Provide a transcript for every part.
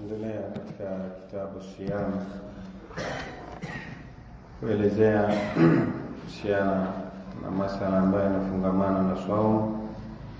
Tunaendelea katika kitabu Siyam kuelezea kuhusiana na masala ambayo yanafungamana na swaumu,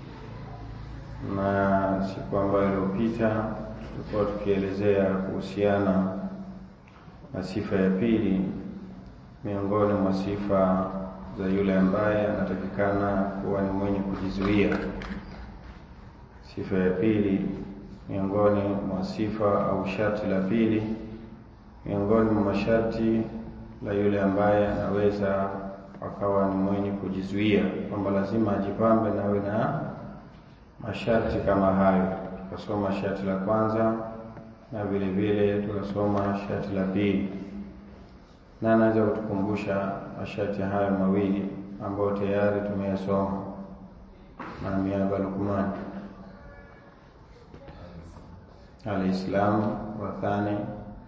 na siku ambayo iliyopita tulikuwa tukielezea kuhusiana na sifa ya pili miongoni mwa sifa za yule ambaye anatakikana kuwa ni mwenye kujizuia. Sifa ya pili miongoni mwa sifa au sharti la pili miongoni mwa masharti la yule ambaye anaweza akawa ni mwenye kujizuia, kwamba lazima ajipambe na awe na masharti kama hayo. Tukasoma sharti la kwanza na vile vile tukasoma sharti la pili, na anaweza kutukumbusha masharti hayo mawili ambayo tayari tumeyasoma na miaba Luqman Alislamu wa thani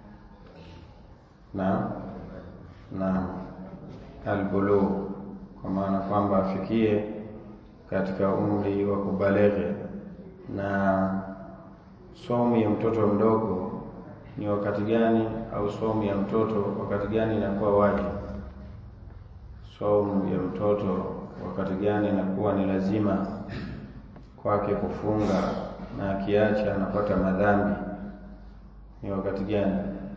na na albulugh, kwa maana kwamba afikie katika umri wa kubaleghe. Na somu ya mtoto mdogo ni wakati gani, au somu ya mtoto wakati gani inakuwa wajibu? Somu ya mtoto wakati gani inakuwa ni lazima kwake kufunga na akiacha anapata madhambi ni wakati gani?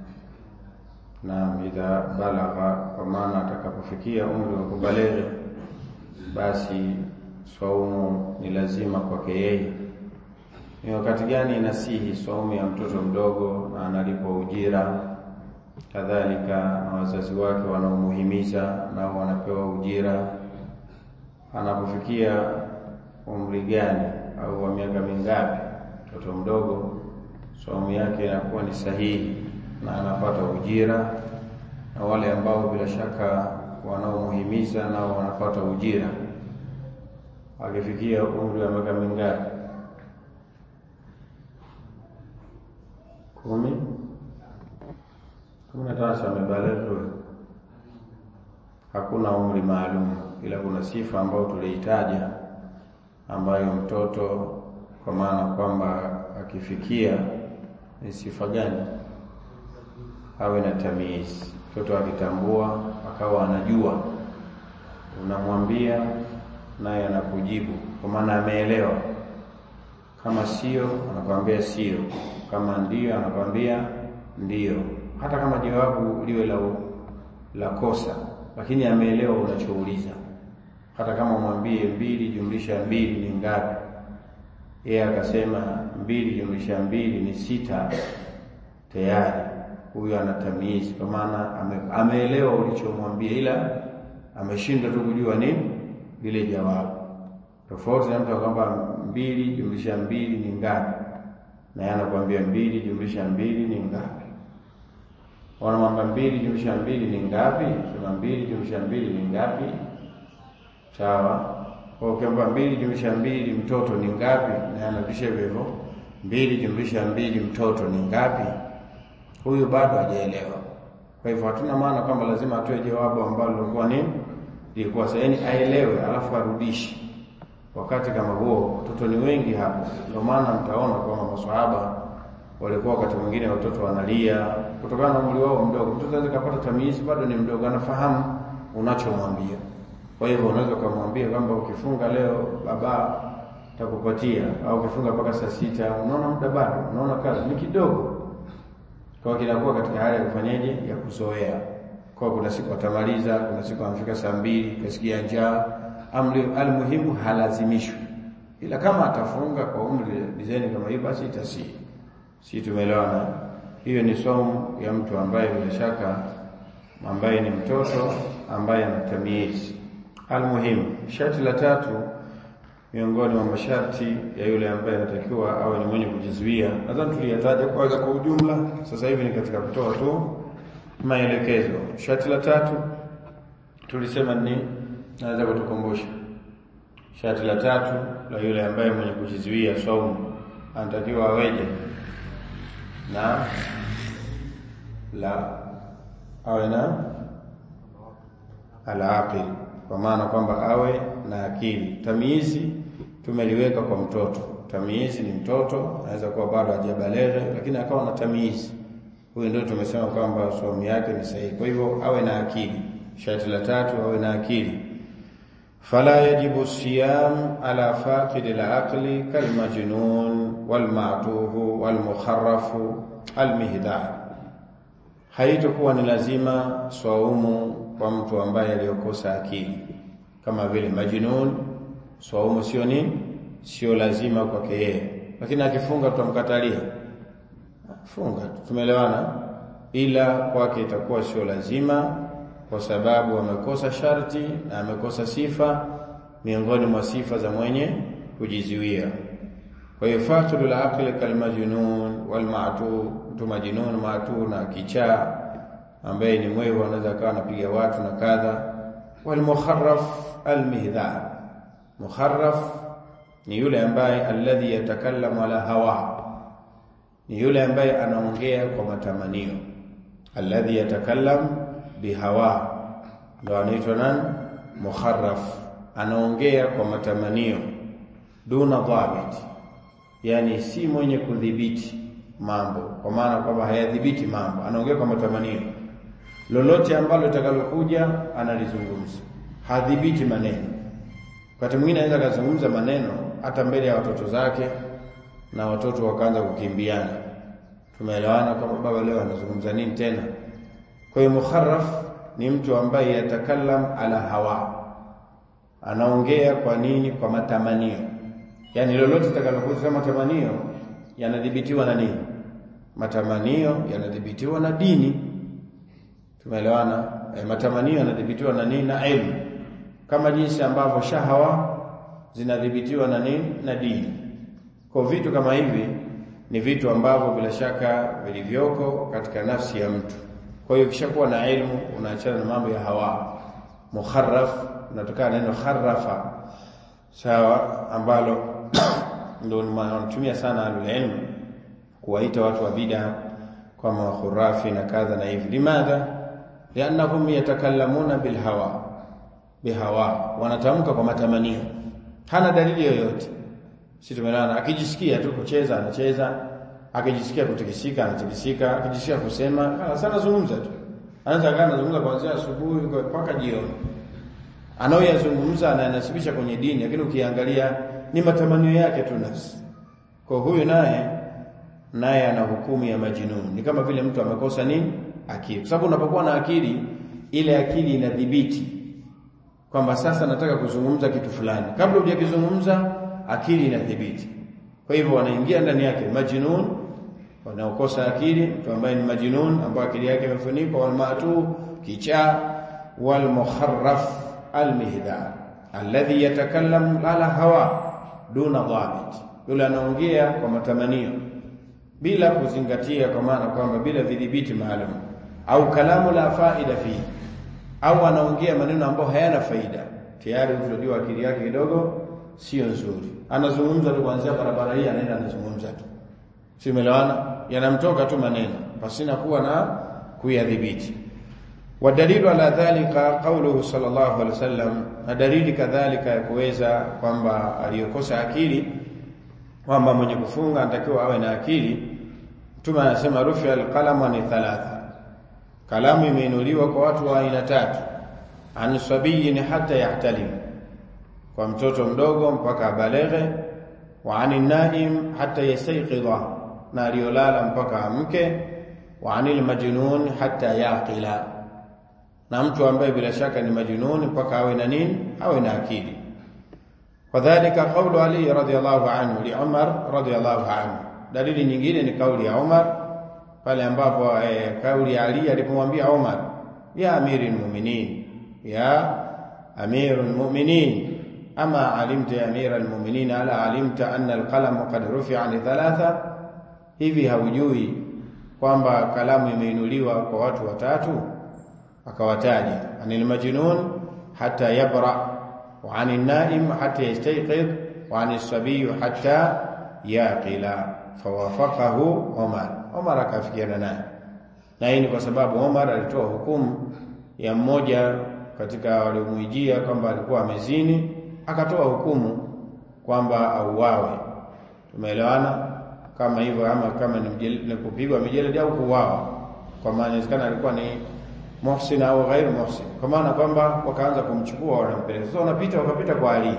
Na idha balagha, kwa maana atakapofikia umri wa kubaleghe, basi saumu ni lazima kwake yeye. Ni wakati gani inasihi saumu ya mtoto mdogo na analipwa ujira, kadhalika na wazazi wake wanaomuhimiza nao wanapewa ujira. Anapofikia umri gani au wa miaka mingapi mtoto mdogo saumu yake inakuwa ni sahihi na anapata ujira, na wale ambao bila shaka wanaomuhimiza nao wanapata ujira. Akifikia umri wa miaka mingapi? kumi kumi na tano amebaleghe. Hakuna umri maalum, ila kuna sifa ambayo tuliitaja ambayo mtoto kwa maana kwamba akifikia ni sifa gani? Awe na tamizi. Mtoto akitambua akawa anajua, unamwambia naye anakujibu, kwa maana ameelewa. Kama sio, anakwambia sio, kama ndio, anakwambia ndio, hata kama jawabu liwe la, la kosa, lakini ameelewa unachouliza. Hata kama umwambie mbili jumlisha mbili ni ngapi yeye akasema mbili jumlisha mbili ni sita, tayari huyo ana tamizi, kwa maana ame, ameelewa ulichomwambia, ila ameshindwa tu kujua nini lile jawabu. Tofauti na mtu kwamba mbili jumlisha mbili ni ngapi, na yeye anakuambia mbili jumlisha mbili ni ngapi. Wanamwambia mbili jumlisha mbili ni ngapi, sema mbili jumlisha mbili ni ngapi, sawa Ukiamba mbili jumlisha mbili mtoto ni ngapi? Na anabisha hivyo hivyo, mbili jumlisha mbili mtoto ni ngapi? Huyu bado hajaelewa. Kwa hivyo hatuna maana kwamba lazima atoe jawabu ambalo lilikuwa nini, lilikuwa sahihi, yaani aelewe, alafu arudishi. Wakati kama huo watoto ni wengi hapo, ndio maana mtaona kwamba maswahaba walikuwa wakati mwingine watoto wanalia kutokana na umri wao mdogo. Mtoto anaweza kupata tamizi, bado ni mdogo, anafahamu unachomwambia kwa hivyo unaweza ukamwambia kwamba ukifunga leo baba takupatia, au ukifunga mpaka saa sita, unaona muda bado, unaona kazi ni kidogo, kwa kinakuwa katika hali ya kufanyaje, ya kuzoea. Kwa kuna siku atamaliza, kuna siku amefika saa mbili kasikia njaa. Amri almuhimu halazimishwi, ila kama atafunga kwa umri dizaini kama hiyo, basi itasihi. Si tumeelewana? Hiyo ni somo ya mtu ambaye bila shaka ambaye ni mtoto ambaye ana tamizi Almuhimu, sharti la tatu miongoni mwa masharti ya yule ambaye anatakiwa awe ni mwenye kujizuia, nadhani tuliyataja kwanza kwa ujumla. Sasa hivi ni katika kutoa tu maelekezo. Sharti la tatu tulisema ni, naweza kutukumbusha? Sharti la tatu la yule ambaye mwenye kujizuia saumu anatakiwa aweje? Na la awe na alaqil kwa maana kwamba awe na akili. Tamizi tumeliweka kwa mtoto, tamizi, ni mtoto, anaweza kuwa bado hajabaleghe, lakini akawa na tamizi, huyu ndio tumesema kwamba saumu yake ni sahihi. Kwa hivyo awe na akili. Sharti la tatu awe na akili. Fala yajibu siyam ala faqid al-aqli kalmajnun walmatuhu walmukharafu almihdar, haitokuwa ni lazima swaumu kwa mtu ambaye aliyokosa akili kama vile majnun. Swaumu sio nini, sio lazima kwake yeye, lakini akifunga tutamkatalia funga, tumeelewana, ila kwake itakuwa sio lazima kwa sababu amekosa sharti na amekosa sifa miongoni mwa sifa za mwenye kujizuia. Kwa hiyo faqidul aqli kalmajnun walmatu, mtu majnun matu na kichaa ambaye ni mwehu, anaweza akawa anapiga watu na kadha. Walmukharraf almihdhar, mukharraf ni yule ambaye alladhi yatakallamu ala hawa, ni yule ambaye anaongea kwa matamanio. Alladhi yatakallam bihawa, ndo anaitwa nani? Mukharraf, anaongea kwa matamanio. Duna dhabit, yani si mwenye kudhibiti mambo, kwa maana kwamba hayadhibiti mambo, anaongea kwa matamanio. Lolote ambalo litakalokuja analizungumza, hadhibiti maneno. Wakati mwingine anaweza akazungumza maneno hata mbele ya watoto zake na watoto wakaanza kukimbiana. Tumeelewana kwamba baba leo anazungumza nini tena? Kwa hiyo mukharraf ni mtu ambaye yatakallam ala hawa, anaongea kwa nini? Kwa matamanio. Yaani lolote litakalokuja matamanio yanadhibitiwa na nini? Matamanio yanadhibitiwa na dini. Tumeelewana? E, matamanio yanadhibitiwa na nini? Na elimu, kama jinsi ambavyo shahawa zinadhibitiwa na nini? Na dini. Kwa vitu kama hivi ni vitu ambavyo bila shaka vilivyoko katika nafsi ya mtu. Kwa hiyo ukishakuwa na elimu unaachana na mambo ya hawa. Mukharraf unatokana neno kharrafa, sawa, ambalo ndio wanatumia sana alilmu kuwaita watu wa bid'a kama khurafi na kadha na hivi. Limadha? liannahum yatakallamuna bilhawa, bihawa, wanatamka kwa matamanio, hana dalili yoyote. Si tumelana, akijisikia tu kucheza anacheza, akijisikia kutikisika anatikisika, akijisikia kusema sana zungumza tu, anaweza kaa anazungumza kuanzia asubuhi mpaka jioni, anaoyazungumza ananasibisha kwenye dini, lakini ukiangalia ni matamanio yake tu nafsi. Kwa huyu naye naye ana hukumu ya majnun, ni kama vile mtu amekosa nini? Akili. Kwa sababu unapokuwa na akili, ile akili inadhibiti kwamba sasa nataka kuzungumza kitu fulani, kabla hujakizungumza akili inadhibiti. Kwa hivyo wanaingia ndani yake majnun, wanaokosa akili, mtu ambaye ni majnun, ambaye akili yake imefunikwa, walmatu, kichaa, walmukharraf almihdar alladhi yatakallamu ala hawa duna dhabit, yule anaongea kwa matamanio bila kuzingatia, kwa maana kwamba bila vidhibiti maalum, au kalamu la faida fihi, au anaongea maneno ambayo hayana faida. Tayari tunajua akili yake kidogo sio nzuri, anazungumza tu kuanzia barabara hii, anaenda anazungumza tu, si umeelewana? Yanamtoka tu maneno pasina kuwa na kuyadhibiti. Wadalilu ala dhalika qauluhu sallallahu alaihi wasallam, na dalili kadhalika ya kuweza kwamba aliyokosa akili kwamba mwenye kufunga anatakiwa awe na akili. Mtume anasema rufi alqalamu ni thalatha, kalamu imeinuliwa kwa watu wa aina tatu, an sabiyin hata yahtalim, kwa mtoto mdogo mpaka abaleghe, wa ani naim hata yastayqidha, na aliyolala mpaka amke, wa anil majnun hata yaqila, na mtu ambaye bila shaka ni majnun mpaka awe na nini? Awe na akili. Wadhalika qaulu Ali radhiyallahu anhu li Umar radhiyallahu anhu. Dalili nyingine ni kauli ya Umar pale ambapo eh, kauli ya Ali alipomwambia Umar, ya amiri almu'minin, ya amiru almu'minin, ama alimta ya amira almu'minin, ala alimta anna alqalam qad rufi'a li thalatha, hivi haujui kwamba kalamu imeinuliwa kwa watu watatu? Akawataja anil majnun hata yabra wa ani naim hata yastayqidh wa ani sabiy hata yaqila fawafaqahu Umar. Umar akafikiana naye, na hii ni kwa sababu Umar alitoa hukumu ya mmoja katika waliomwijia kwamba alikuwa amezini, akatoa hukumu kwamba auawe, tumeelewana kama hivyo ama kama ni kupigwa mijeledi au kuuawa kwa maana inawezekana alikuwa ni muhsin au ghairu muhsin kwa maana kwamba wakaanza kumchukua wanampeleka sasa wanapita wakapita kwa Ali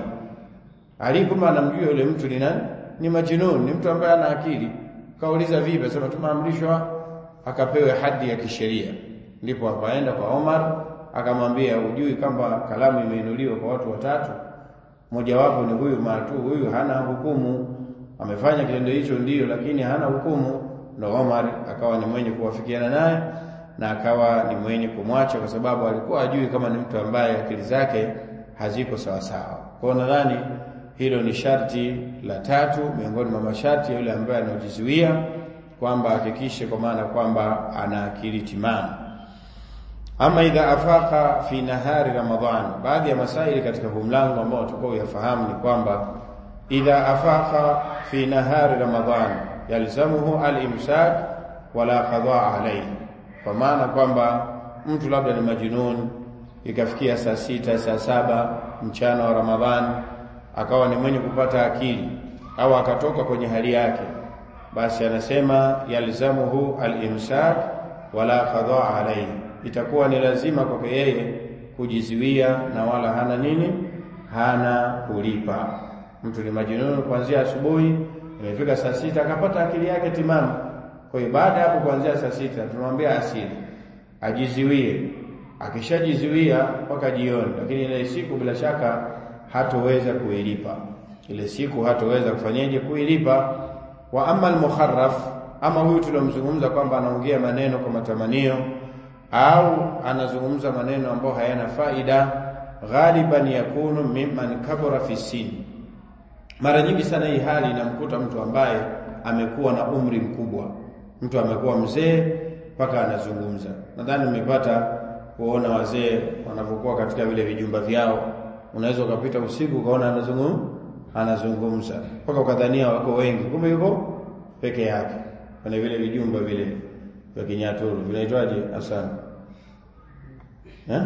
Ali kumbe anamjua yule mtu ni nani ni majnun ni mtu ambaye ana akili kauliza vipi sema tumeamrishwa akapewe hadi ya kisheria ndipo akaenda kwa Omar akamwambia ujui kwamba kalamu imeinuliwa kwa watu watatu mojawapo ni huyu matu huyu hana hukumu amefanya kitendo hicho ndiyo lakini hana hukumu ndo Omar akawa ni mwenye kuwafikiana naye na akawa ni mwenye kumwacha kwa sababu alikuwa ajui kama ni mtu ambaye akili zake haziko sawa sawa. Kwa nadhani hilo ni sharti la tatu miongoni mwa masharti ya yule ambaye anajizuia kwamba hakikishe kwa maana kwamba ana akili timamu. Ama idha afaka fi nahari Ramadhan, baadhi ya masaili katika huu mlango ambao tukao uyafahamu ni kwamba idha afaka fi nahari Ramadhan yalzamuhu al-imsak wala qada alayhi kwa maana kwamba mtu labda ni majinun ikafikia saa sita saa saba mchana wa Ramadhani akawa ni mwenye kupata akili au akatoka kwenye hali yake basi anasema yalzamuhu al-imsak wala qada alayhi itakuwa ni lazima kwake yeye kujizuia na wala hana nini hana kulipa mtu ni majinun kuanzia asubuhi imefika saa sita akapata akili yake timamu kwa hiyo baada ya hapo kuanzia saa sita tunamwambia asili ajiziwie, akishajiziwia mpaka jioni, lakini ile siku bila shaka hatoweza kuilipa ile siku, hatoweza kufanyaje kuilipa. Wa amma al-mukharraf, ama huyu tuliomzungumza kwamba anaongea maneno kwa matamanio au anazungumza maneno ambayo hayana faida, ghaliban yakunu mimman kabura fi sini. Mara nyingi sana hii hali inamkuta mtu ambaye amekuwa na umri mkubwa mtu amekuwa mzee mpaka anazungumza. Nadhani umepata kuona wazee wanavyokuwa katika vile vijumba vyao, unaweza ukapita usiku ukaona anazungumza anazungumza mpaka ukadhania wako wengi, kumbe yuko peke yake kwenye vile vijumba vile vya Kinyaturu, vinaitwaje asana eh?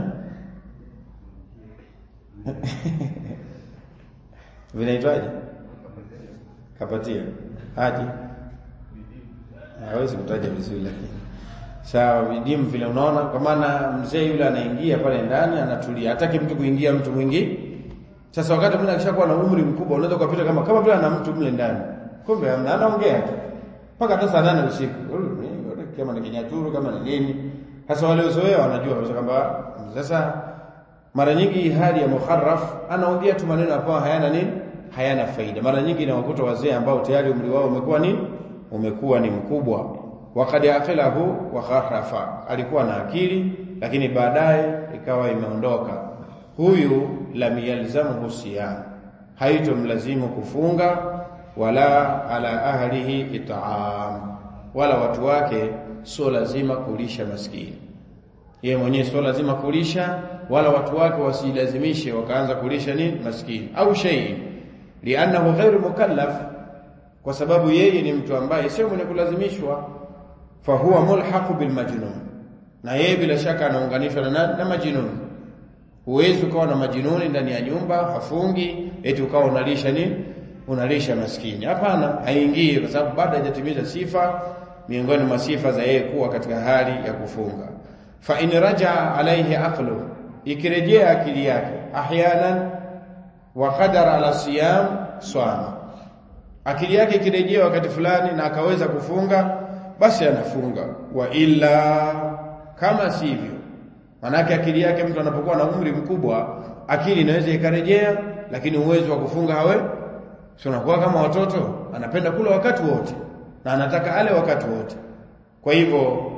vinaitwaje? Kapatia haji hawezi kutaja vizuri lakini sawa vidimu vile unaona kwa maana mzee yule anaingia pale ndani anatulia hataki mtu kuingia mtu mwingi sasa wakati mwingine akishakuwa na umri mkubwa unaweza kupita kama kama vile ana mtu mle ndani kumbe anaongea tu mpaka hata saa nane usiku kama ni kinyaturu kama ni nini sasa wale uzoea wanajua kwamba sasa mara nyingi hali ya mukharraf anaongea tu maneno ambayo hayana nini hayana faida mara nyingi inawakuta wazee ambao tayari umri wao umekuwa nini umekuwa ni mkubwa waqad aqilahu wa kharafa alikuwa na akili lakini baadaye ikawa imeondoka huyu lam yalzamuhu siyam haitomlazimu kufunga wala ala ahlihi it'am wala watu wake sio lazima kulisha maskini yeye mwenyewe sio lazima kulisha wala watu wake wasilazimishe wakaanza kulisha nini maskini au shay li'annahu ghairu mukallaf kwa sababu yeye ni mtu ambaye sio mwenye kulazimishwa fa huwa mulhaqu bil majnun na yeye bila shaka anaunganishwa na na majnun huwezi ukawa na majinuni ndani ya nyumba hafungi eti ukawa unalisha nini unalisha maskini hapana haingii kwa sababu bado hajatimiza sifa miongoni mwa sifa za yeye kuwa katika hali ya kufunga fa in raja alaihi aqlu ikirejea akili yake ahyanan wa qadara ala siyam swama akili yake ikirejea wakati fulani na akaweza kufunga basi anafunga wa illa kama sivyo manake akili yake mtu anapokuwa na umri mkubwa akili inaweza ikarejea lakini uwezo wa kufunga hawe sio unakuwa kama watoto anapenda kula wakati wote na anataka ale wakati wote kwa hivyo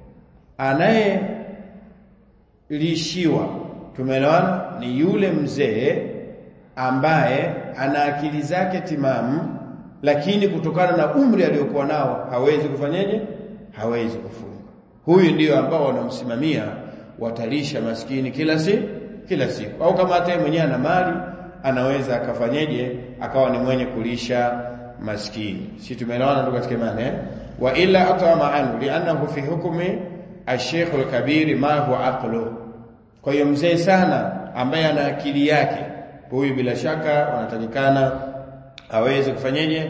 anayelishiwa tumeelewana ni yule mzee ambaye ana akili zake timamu lakini kutokana na umri aliokuwa nao hawezi kufanyaje hawezi kufunga huyu ndiyo ambao wanamsimamia watalisha maskini kila siku kila siku au kama hata mwenyewe ana mali anaweza akafanyeje akawa ni mwenye kulisha maskini si tumeelewana ndugu katika imani eh wa illa atama anhu li'annahu fi hukmi ash-shaykh al-kabir ma huwa aqlu kwa hiyo mzee sana ambaye ana akili yake huyu bila shaka wanatakikana aweze kufanyeje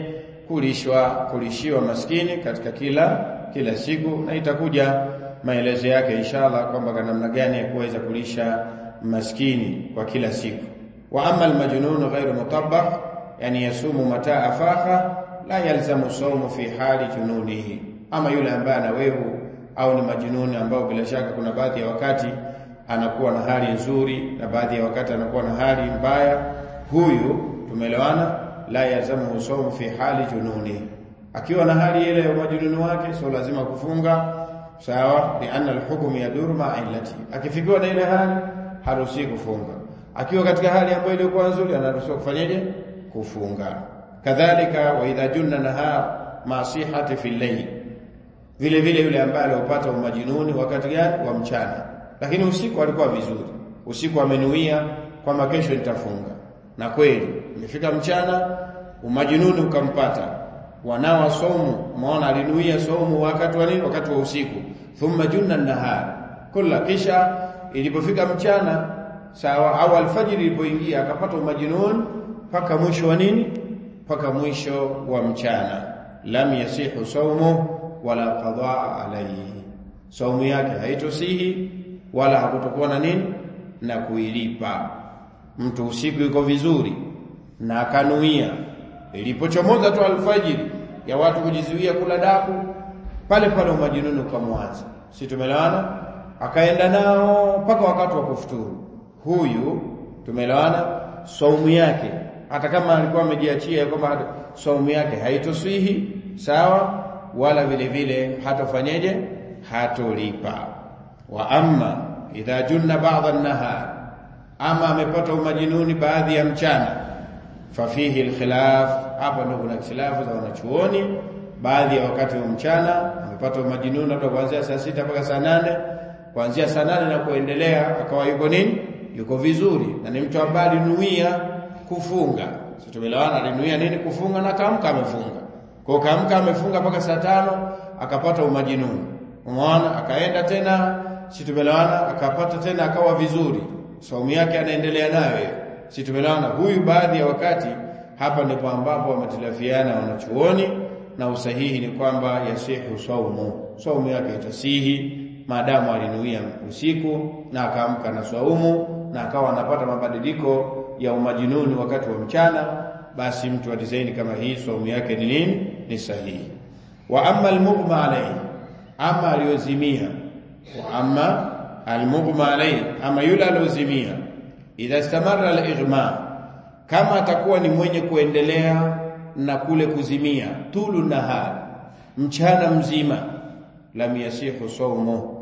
kulishwa kulishiwa maskini katika kila kila siku na itakuja maelezo yake inshallah kwamba kwa namna gani ya kuweza kulisha maskini kwa kila siku wa amma almajnun ghairu mutabbah yani yasumu mata afaha la yalzamu sawmu fi hali jununihi ama yule ambaye ana wehu au ni majununi ambao bila shaka kuna baadhi ya wakati anakuwa na hali nzuri na baadhi ya wakati anakuwa na hali mbaya huyu tumeelewana la yalzamu sawmu fi hali jununihi akiwa na hali ile ya majununi wake sio lazima kufunga sawa li anna alhukmu yaduru ma illati akifikiwa na ile hali haruhusi kufunga akiwa katika hali ambayo ilikuwa nzuri anaruhusiwa kufanyaje kufunga kadhalika wa idha junna nahar masihati fi layl vile vile yule ambaye alipata umajinuni wakati gani wa mchana lakini usiku alikuwa vizuri usiku amenuia kwamba kesho nitafunga na kweli imefika mchana umajinuni ukampata wanawa somu umeona alinuia somu wakati wa nini wakati wa usiku thumma junna nahar kula kisha ilipofika mchana sawa au alfajiri ilipoingia akapata umajinun mpaka mwisho wa nini mpaka mwisho wa mchana lam yasihu saumu wala qadaa alayhi saumu yake haitosihi wala hakutokuwa na nini na kuilipa mtu usiku yuko vizuri na akanuia ilipochomoza tu alfajiri ya watu kujizuia kula daku pale pale umajinuni ukamwanza si tumelewana akaenda nao mpaka wakati wa kufuturu huyu tumelewana saumu yake hata kama alikuwa amejiachia kwamba saumu yake haitoswihi sawa wala vile vile hatofanyeje hatolipa wa amma idha junna ba'dha an-nahar ama amepata umajinuni baadhi ya mchana fafihi alkhilaf hapa ndio kuna khilafu za wanachuoni baadhi ya wakati wa mchana amepata umajinuni labda kuanzia saa sita mpaka saa nane kuanzia saa nane na kuendelea akawa yuko nini yuko vizuri na ni mtu ambaye alinuia kufunga sisi tumelewana alinuia nini kufunga na kaamka amefunga kwa kaamka amefunga mpaka saa tano akapata umajinuni umeona akaenda tena sisi tumelewana akapata tena akawa vizuri saumu yake anaendelea nayo si tumelewana huyu baadhi ya wakati hapa ndipo ambapo wametilafiana wanachuoni na usahihi ni kwamba yasihu saumu saumu yake itasihi maadamu alinuia usiku na akaamka na saumu na akawa anapata mabadiliko ya umajinuni wakati wa mchana basi mtu wa dizaini kama hii saumu yake ni nini ni sahihi wa amma almughma alayhi ama aliyozimia wa amma almughma alayhi ama yule aliyozimia idha istamara al-ighma kama atakuwa ni mwenye kuendelea na kule kuzimia tulu nahar mchana mzima lam yasihu saumu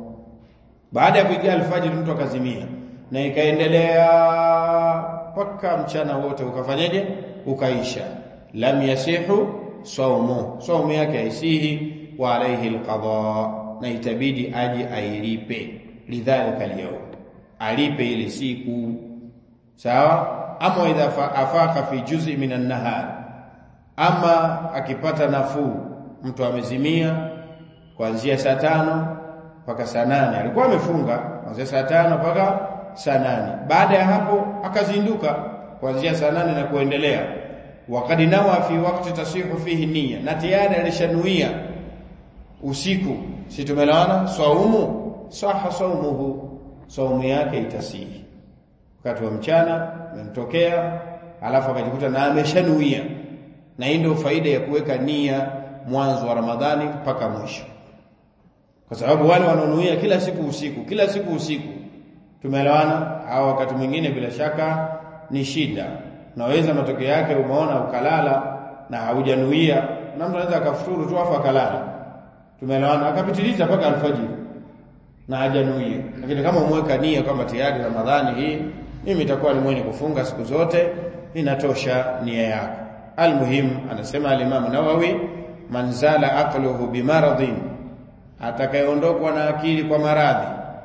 baada ya kuingia alfajiri mtu akazimia na ikaendelea mpaka mchana wote ukafanyaje ukaisha lam yasihu saumu saumu yake haisihi wa alayhi alqada na itabidi aje ailipe lidhalika alyawm alipe ile siku sawa ama idha afaka fi juz'i minan nahar ama akipata nafuu mtu amezimia kuanzia saa tano mpaka saa nane alikuwa amefunga kuanzia saa tano mpaka saa nane baada ya hapo akazinduka kuanzia saa nane na kuendelea wakati nawa fi wakati tasihu fihi nia na tayari alishanuia usiku si tumelawana saumu saha saumuhu saumu yake itasihi wakati wa mchana umemtokea alafu akajikuta na ameshanuia na hii ndio faida ya kuweka nia mwanzo wa Ramadhani mpaka mwisho kwa sababu wale wanaonuia kila siku usiku kila siku usiku tumeelewana au wakati mwingine bila shaka ni shida naweza matokeo yake umeona ukalala na haujanuia na mtu anaweza akafuturu tu afa akalala tumeelewana akapitiliza mpaka alfajiri na hajanuia lakini kama umeweka nia kwamba tayari Ramadhani hii mimi itakuwa ni mwenye kufunga siku zote inatosha nia yako almuhim anasema al-Imam Nawawi man zala aqluhu bimaradhin atakayeondokwa na akili kwa maradhi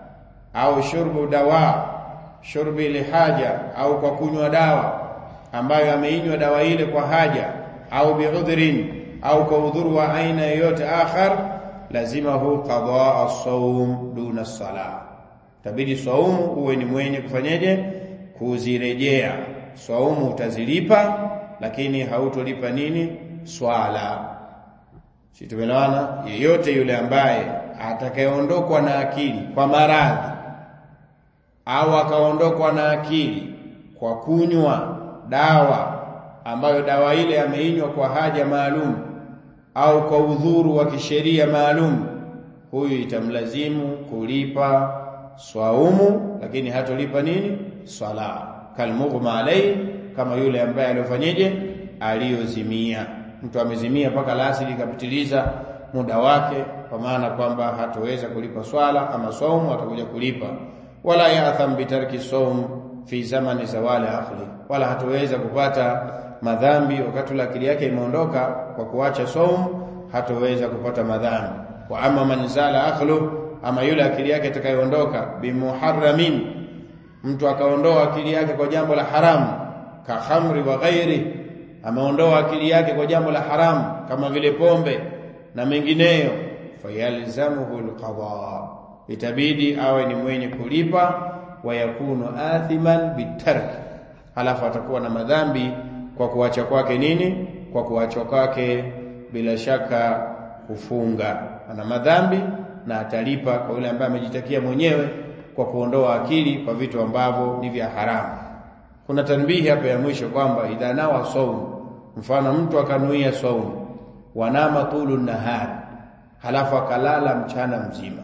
au shurbu dawa shurbi lihaja au kwa kunywa dawa ambayo ameinywa dawa ile kwa haja au biudhrin au kwa udhuru wa aina yoyote akhar lazimahu qadaa as-sawm duna as-salah tabidi saumu uwe ni mwenye kufanyeje kuzirejea saumu utazilipa lakini hautolipa nini swala si tumeelewana yeyote yule ambaye atakayeondokwa na akili kwa maradhi au akaondokwa na akili kwa kunywa dawa ambayo dawa ile ameinywa kwa haja maalum au kwa udhuru wa kisheria maalum huyu itamlazimu kulipa swaumu lakini hatolipa nini swala kalmughma alayhi kama yule ambaye aliofanyeje aliyozimia mtu amezimia mpaka lasili ikapitiliza muda wake kwa maana kwamba hatoweza kulipa swala ama saumu atakuja kulipa wala ya'tham bitarki saum fi zamani zawali akhli wala hatoweza kupata madhambi wakati ule akili yake imeondoka kwa kuacha saum hatoweza kupata madhambi wa ama man zala akhlu ama yule akili yake itakayoondoka bimuharramin mtu akaondoa akili yake kwa jambo la haramu ka khamri wa ghairi ameondoa akili yake kwa jambo la haramu kama vile pombe na mengineyo fayalzamuhu alqada itabidi awe ni mwenye kulipa wa yakunu athiman bitark alafu atakuwa na madhambi kwa kuacha kwake nini kwa kuacha kwake bila shaka kufunga ana madhambi na atalipa kwa yule ambaye amejitakia mwenyewe kwa kuondoa akili kwa vitu ambavyo ni vya haramu kuna tanbihi hapa ya mwisho kwamba idha nawa saum mfano mtu akanuia saum wanama tulu nahar halafu akalala mchana mzima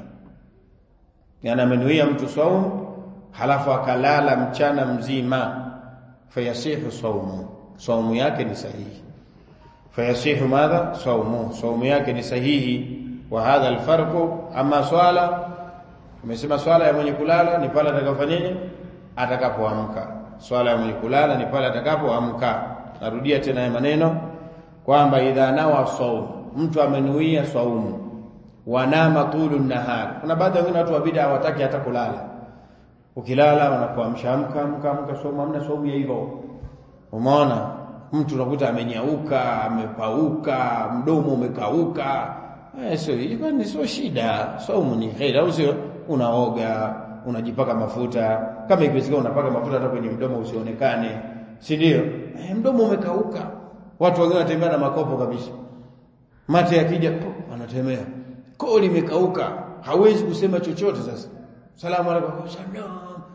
yani amenuia mtu saum halafu akalala mchana mzima fayasihu saumu saumu yake ni sahihi fayasihu madha saumu saumu yake ni sahihi wa hadha alfarqu ama swala tumesema swala ya mwenye kulala ni pale atakapofanyaje atakapoamka swala ya mwenye kulala ni pale atakapoamka narudia tena haya maneno kwamba idha nawa saum mtu amenuia saumu wanama tulu nahar kuna baadhi ya watu wa bid'a hawataki hata kulala ukilala wanakuamsha amka amka amka saumu hamna saumu ya hivyo umeona mtu unakuta amenyauka amepauka mdomo umekauka eh sio hiyo ni sio shida saumu ni khair au sio unaoga unajipaka mafuta kama ikiwezekana unapaka mafuta hata kwenye mdomo usionekane si ndio eh, mdomo umekauka watu wengine wanatembea na makopo kabisa mate yakija wanatembea koo limekauka hawezi kusema chochote sasa salamu alaykum salam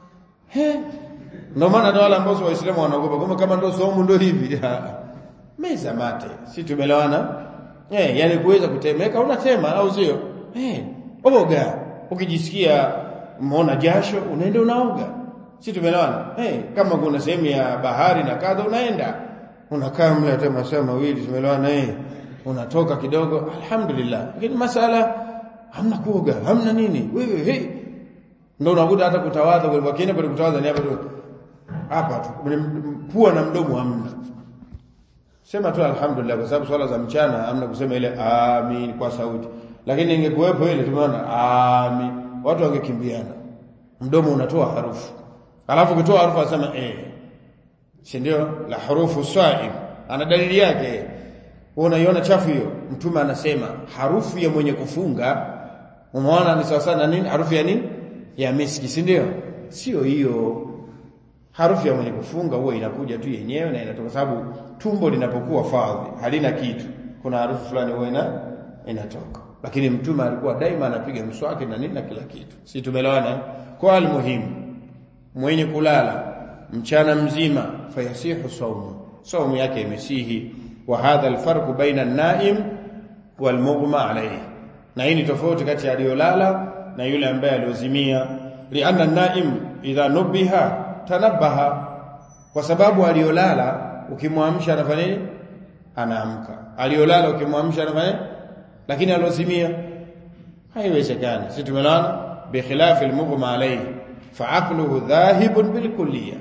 he ndio maana ndio wale ambao waislamu wanaogopa kama kama ndio somo ndio hivi meza mate si tumelewana eh yani kuweza kutemeka unatema au sio eh oga ukijisikia umeona jasho unaenda unaoga si tumeelewana eh kama kuna sehemu ya bahari na kadha unaenda unakaa mle hata masaa mawili tumeelewana eh unatoka kidogo alhamdulillah lakini masala hamna kuoga hamna nini wewe hey ndio unakuta hata kutawadha kwa kienda kwa kutawadha ni hapa tu hapa tu pua na mdomo hamna sema tu alhamdulillah kwa sababu swala za mchana hamna kusema ile amin kwa sauti lakini ingekuwepo ile tumeona amin watu wangekimbiana mdomo unatoa harufu alafu ukitoa harufu asema eh si ndio la harufu saim ana dalili yake unaiona chafu hiyo mtume anasema harufu ya mwenye kufunga umeona ni sawa sana nini harufu ya nini ya miski si ndio sio hiyo harufu ya mwenye kufunga huwa inakuja tu yenyewe na inatoka sababu tumbo linapokuwa fadhi halina kitu kuna harufu fulani huwa ina inatoka lakini mtume alikuwa daima anapiga mswaki na nini na kila kitu si tumelewana kwa almuhimu mwenye kulala mchana mzima fayasihu saumu saumu yake imesihi wa hadha alfarqu baina an-naim wal-mughma alayhi na hii ni tofauti kati ya aliyolala na yule ambaye aliozimia lianna an-naim idha nubiha tanabaha kwa sababu aliyolala ukimwamsha anafanya nini anaamka aliyolala ukimwamsha anafanya lakini alozimia haiwezekani si tumelana bikhilafi almughma alayhi faaqluhu dhahibun bilkulliyah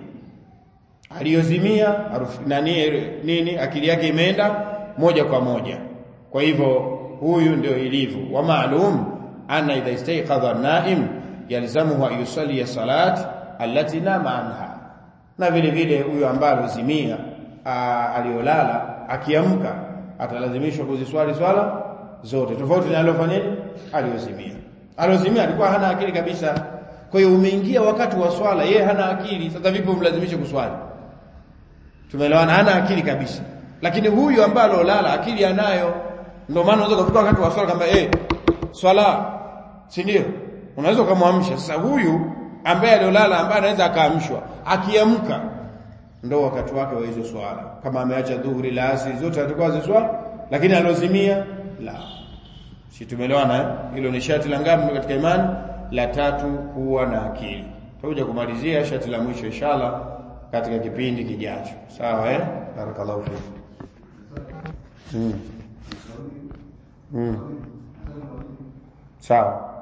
aliyozimia nani nini akili yake imeenda moja kwa moja kwa hivyo huyu ndio ilivyo wa maalum anna idha istayqadha an-naim yalzamuhu an yusalli salat allati nama anha na vile vile huyu ambaye alozimia aliolala akiamka atalazimishwa kuziswali swala zote tofauti na aliofanyaje aliozimia aliozimia alikuwa hana akili kabisa kwa hiyo umeingia wakati wa swala yeye hana akili sasa vipi umlazimishe kuswali tumeelewana hana akili kabisa lakini huyu ambaye alolala akili anayo ndio maana unaweza kufika wakati wa swala kama eh swala si ndio unaweza kumwamsha sasa huyu ambaye aliolala ambaye anaweza akaamshwa akiamka ndo wakati wake wa hizo swala kama ameacha dhuhuri la asri zote atakuwa ziswala lakini alozimia la si tumeelewana eh hilo ni shati la ngapi katika imani la tatu kuwa na akili tutakuja kumalizia shati la mwisho inshallah katika kipindi kijacho sawa eh barakallahu fik mm. mm. sawa